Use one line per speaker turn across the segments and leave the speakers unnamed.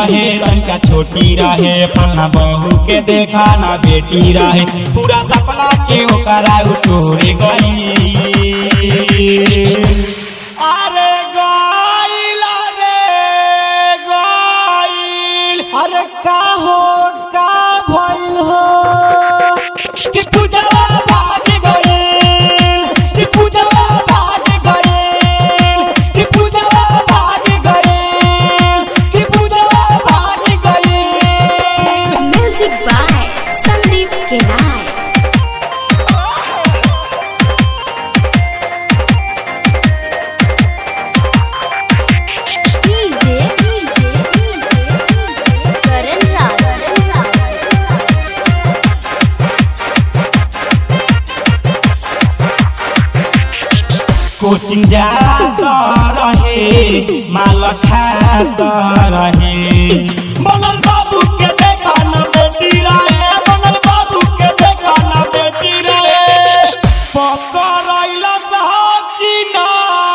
रहे तनका छोटी रहे फलना बहू के देखा ना बेटी रहे पूरा सपना के ओकरा उठोरे गई अरे गईल रे गईल
अरे का हो का भइल हो
कि पूजवा भाग गईल कि पूजवा भाग गईल कि पूजवा भाग गईल कि पूजवा भाग गईल
Music by Sandeep Kenai. DJ, DJ, Karan Rao.
Coaching जाता रहे माल खाता रहे बनल बाबू के देखा ना बेटी रहे बनल बाबू के देखा ना बेटी रहे पकड़ैला सहाकिना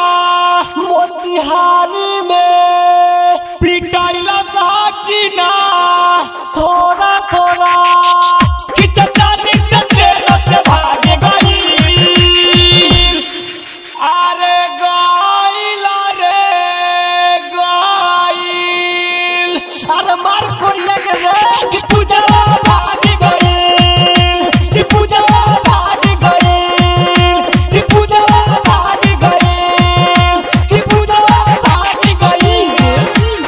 मोतिहारी में
पिटाइला सहाकिना
थोड़ा थोड़ा
कि चचानी से ट्रेन से भाग गई अरे गईल रे गईल
अरे मार कोरिया के रे
कि पूजवा भाग गईल कि पूजवा भाग गईल कि पूजवा भाग गईल कि पूजवा भाग गईल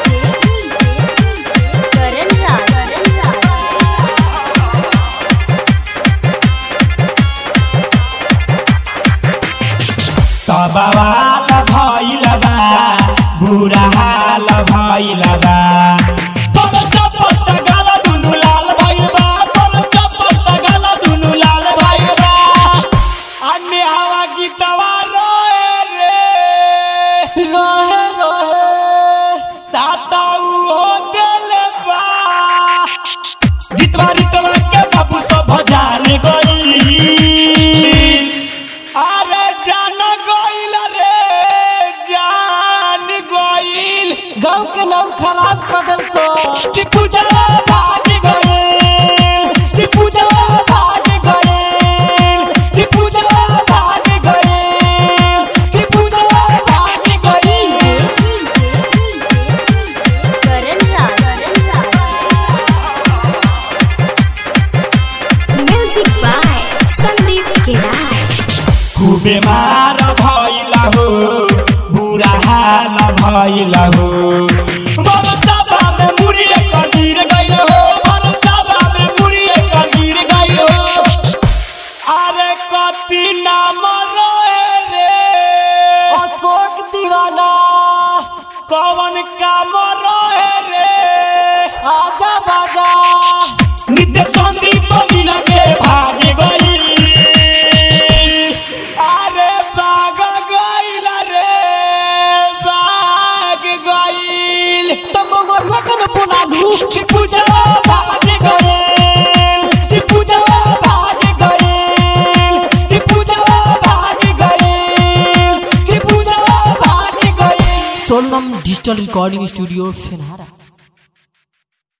Karan Rao.
तबवाल भइल बा बुरा हाल भइल बा पल चपत गाल दुनु लाल भइल बा पल चपत गाल दुनु लाल भइल बा अन्य हवा गीतवा रोए रे
रहे रहे
साताऊ हो दिल बा गीतवा रीतवा के बाबू सब जान गई अरे जान गईल रे जान गईल
गांव के नाम खराब कर दिल तो
कि पूजवा भाग गईल कि पूजवा भाग गईल कि पूजवा भाग गईल कि पूजवा भाग गईल
Karan Rao. Music by Sandeep Kenai.
खूबे मार भइला हो बुरा हाल भइला हो बरसाबा में मुड़िए कदीर गइल हो बरसाबा में मुड़िए कदीर गइल हो अरे कति नाम रोए रे
अशोक दीवाना
कवन काम रोए रे
आजा बाजा
नित्य संदीप मीना के भाग गई अरे भाग गईल रे भाग गईल
तब मरना के न बुला लू
कि पूजवा भाग गईल कि पूजवा भाग गईल कि पूजवा भाग गईल कि पूजवा भाग गईल
सोनम डिजिटल रिकॉर्डिंग स्टूडियो फेनहारा